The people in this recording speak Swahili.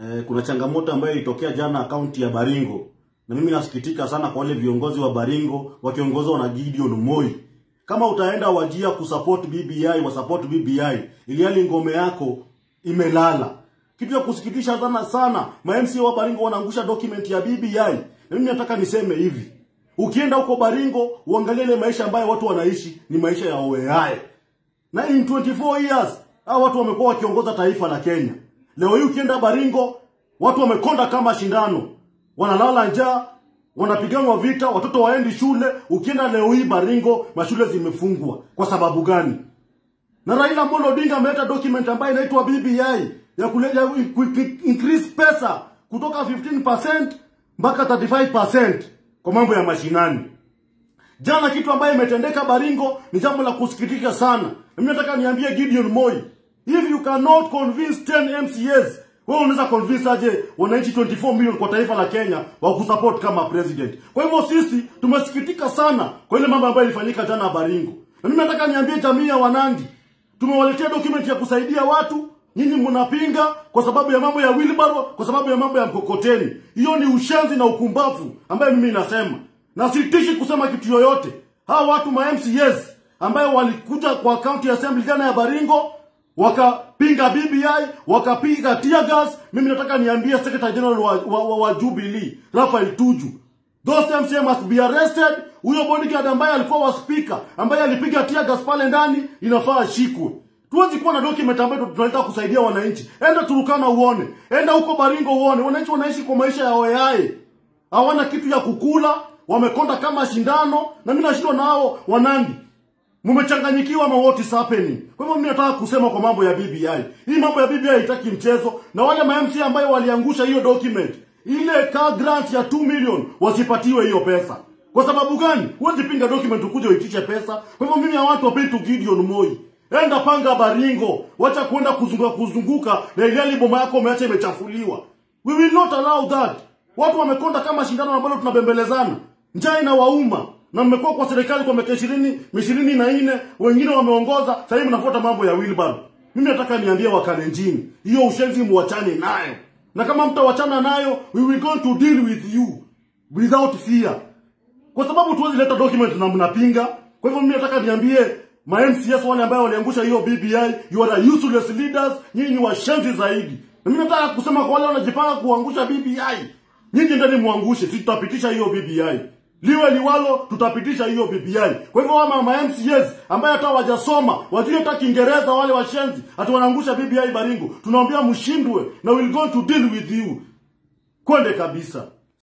eh, kuna changamoto ambayo ilitokea jana kaunti ya Baringo, na mimi nasikitika sana kwa wale viongozi wa Baringo wakiongozwa na Gideon Moi. Kama utaenda Wajia kusupport BBI, wasupport BBI, ili hali ngome yako imelala. Kitu ya kusikitisha sana sana, ma MCA wa Baringo wanaangusha document ya BBI. Na mimi nataka niseme hivi, ukienda huko Baringo uangalie ile maisha ambayo watu wanaishi ni maisha ya oeae na in 24 years hao watu wamekuwa wakiongoza taifa la Kenya. Leo hii ukienda Baringo, watu wamekonda kama shindano, wanalala njaa, wanapiganwa vita, watoto waendi shule. Ukienda leo hii Baringo, mashule zimefungwa. Kwa sababu gani? Na Raila Amolo Odinga ameleta document ambayo inaitwa BBI ya kuleta increase pesa kutoka 15% mpaka 35% kwa mambo ya mashinani. Jana kitu ambayo imetendeka Baringo ni jambo la kusikitisha sana. Na mimi nataka niambie Gideon Moi, if you cannot convince 10 MCAs, wewe unaweza convince aje wananchi 24 million kwa taifa la Kenya wa kusupport kama president. Kwa hivyo sisi tumesikitika sana kwa ile mambo ambayo ilifanyika jana Baringo. Na mimi nataka niambie jamii ya Wanandi, tumewaletea document ya kusaidia watu, nyinyi mnapinga kwa sababu ya mambo ya wheelbarrow, kwa sababu ya mambo ya mkokoteni. Hiyo ni ushenzi na ukumbavu ambayo mimi nasema na sitishi kusema kitu yoyote. Hawa watu ma MCAs ambayo walikuja kwa county assembly jana ya Baringo wakapinga BBI, wakapiga tear gas. Mimi nataka niambie secretary general wa, wa, wa, wa Jubilee Raphael Tuju, those MCA must be arrested. Huyo bodyguard ambaye alikuwa wa speaker ambaye alipiga tear gas pale ndani inafaa ashikwe. Tuwezi kuwa na document ambayo tunataka kusaidia wananchi. Enda Turukana uone, enda huko Baringo uone, wananchi wanaishi kwa maisha ya oyae, hawana kitu ya kukula wamekonda kama shindano, na mimi nashindwa nao Wanandi, mmechanganyikiwa ama what is happening? Kwa hivyo mimi nataka kusema kwa mambo ya BBI, hii mambo ya BBI haitaki mchezo, na wale ma MC ambayo waliangusha hiyo document, ile car grant ya 2 million wasipatiwe hiyo pesa. Kwa sababu gani? Huwezi pinga document ukuje uitishe pesa. Kwa hivyo mimi watu wapeni tu Gideon Moi, enda panga Baringo, wacha kuenda kuzunguka kuzunguka na ile boma yako umeacha imechafuliwa. We will not allow that. Watu wamekonda kama shindano ambalo tunabembelezana njaa inawauma na mmekuwa kwa serikali kwa miaka ishirini ishirini na nne wengine wameongoza sasa hivi mnafuata mambo ya wheelbarrow mimi nataka niambie wakalenjini hiyo ushenzi muachane nayo na kama mtawachana nayo we will go to deal with you without fear kwa sababu tuwezi leta document na mnapinga kwa hivyo mimi nataka niambie ma MCS wale ambao waliangusha hiyo BBI you are useless leaders nyinyi ni washenzi zaidi na mimi nataka kusema kwa wale wanajipanga kuangusha BBI nyinyi ndani muangushe sisi tutapitisha hiyo BBI liwe liwalo tutapitisha hiyo BBI. Kwa hivyo wama ma MCAs ambaye hata wajasoma wajue hata Kiingereza wale washenzi ati wanaangusha BBI Baringo, tunaambia mshindwe na we'll go to deal with you. Kwende kabisa.